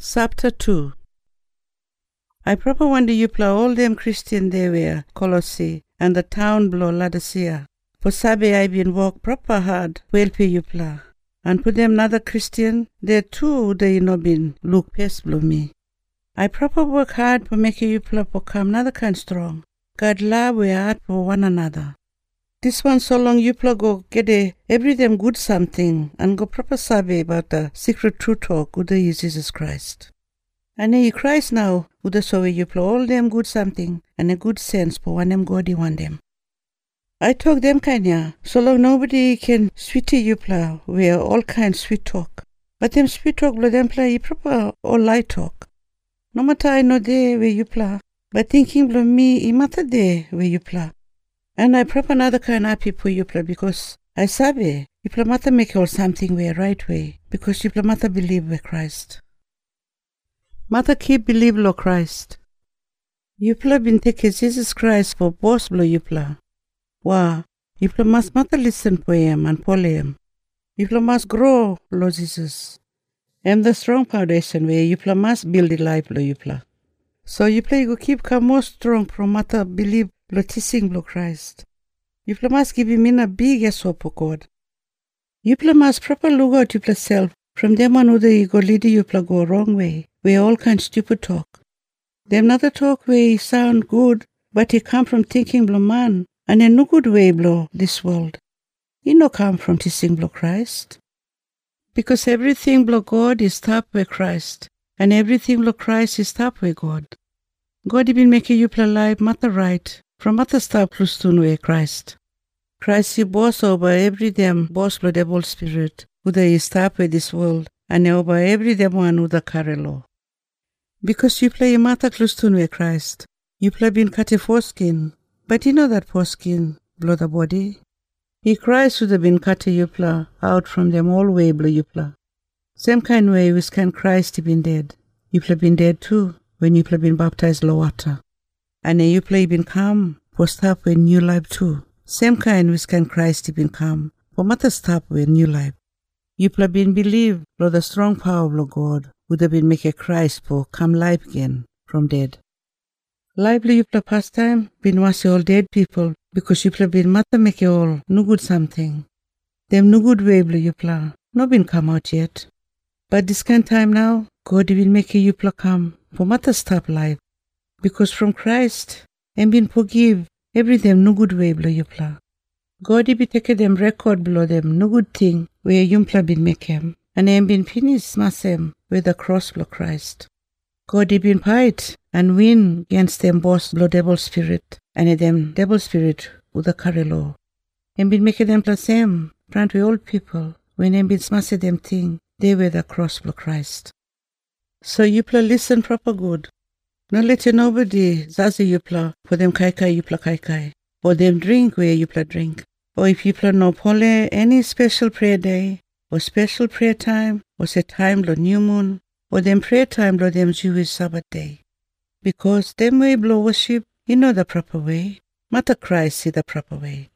Chapter 2 I proper wonder you play all them Christian they were, Colossae, and the town below Laodicea. For Sabe I been work proper hard, well pay you play. And put them another Christian, there too they no been look past below me. I proper work hard for make you play for come another kind strong. God love we art for one another. This one so long you play go get a every them good something and go proper sabe about the secret true talk with the Jesus Christ. And he Christ now with the so you play all them good something and a good sense for one them God want them. I talk them kind yeah, so long nobody can sweetie you play where all kind sweet talk. But them sweet talk blow them play proper all light talk. No matter I know there where you play, but thinking blow me, it matter there where you play. And I prep another kind of people you play because I sabe you play matter make all something way right way because you play matter believe with Christ. Matter keep believe lo Christ. You play been take Jesus Christ for boss blow you play. Wow, you play must matter listen for him and follow him. You play must grow lo Jesus. And the strong foundation where you play must build the life lo you play. So you play go keep come more strong from matter believe lo teaching lo Christ. You play must give him in a big yes hope for God. You play must proper look out you play self from them one who they go lead you play go wrong way, where all kind stupid talk. Them another talk where he sound good, but he come from thinking blow man, and in no good way blow this world. He no come from teaching blow Christ. Because everything blow God is tap with Christ, and everything blow Christ is tap with God. God been making you play life matter right, from matter stop plus to way Christ. Christ you boss over every them boss blow devil spirit, who they is tap with this world, and over every them one who the carry law. Because you play matter close to way Christ, you play been cut a foreskin, but you know that foreskin blow the body. He Christ would have been cut a yupla out from them all way blow yupla. Same kind way which can Christ been dead. Yupla been dead too when Yupla been baptized low water. And a Yupla been come for stop with new life too. Same kind which can Christ been come for matter stop with new life. Yupla been believe blow the strong power of God would have been make a Christ for come life again from dead. Lively Yupla pastime been wasi all dead people because Yupla been matter make all no good something. Them no good way blow Yupla no been come out yet. But this kind time now, God will make a Yupla come for matter stop life. Because from Christ, and been forgive every them no good way blow Yupla. God be take them record below them no good thing where Yumpla been make him. And am been finished masem with the cross blow Christ. God he been fight and win against them boss blow devil spirit and them devil spirit with the carry law. And been making them the same front with old people when them been smash them thing they were the cross blow Christ. So you play listen proper good. No let you nobody zazi you play for them kai kai you play kai kai. Or them drink where you play drink. Or if you play no pole any special prayer day or special prayer time or say time lo new moon or them prayer time lo them Jewish Sabbath day. Because them way blow worship, you know the proper way. Matter Christ see the proper way.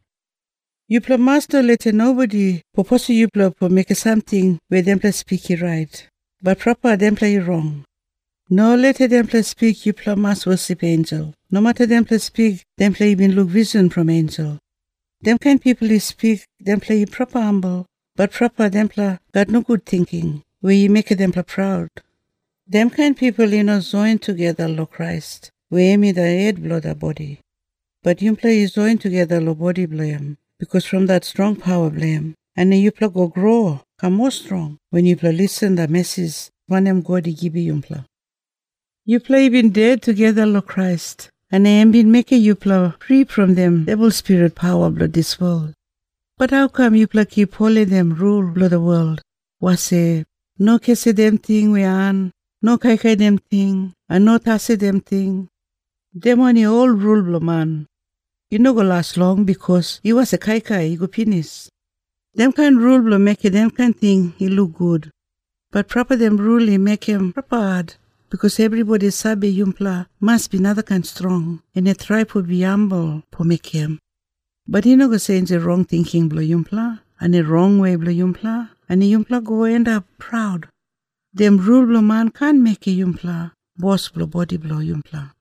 You play master let nobody propose you play for make something where them play speak it right. But proper them play wrong. No let them play speak you play must worship angel. No matter them play speak, them play even look vision from angel. Them kind people is speak, them play proper humble, but proper them play got no good thinking, where you make them play proud. Them kind people you know join together lo Christ, where me the head blow the body. But you play is join together lo body blame, because from that strong power blame, and then you play go grow, come more strong when you play listen the message one them God he give you play. You play been dead together lo Christ, and I am been making you play free from them devil spirit power blood this world. But how come you play keep holding them rule blood the world? Was say no kese them thing we an, no kai kai them thing, and no tase them thing. Them only all rule blow man. You no go last long because he was a kai kai, he go finish. Them kind rule blow make it them kind thing he look good. But proper them rule he make him proper hard. Because everybody sabe yumpla must be another kind strong. And a tribe will be humble for make him. But he no go say the wrong thinking blow yumpla. And a wrong way blow yumpla. And the yumpla go end up proud. Dem rule blow man can make yumpla. Boss blow body blow yumpla.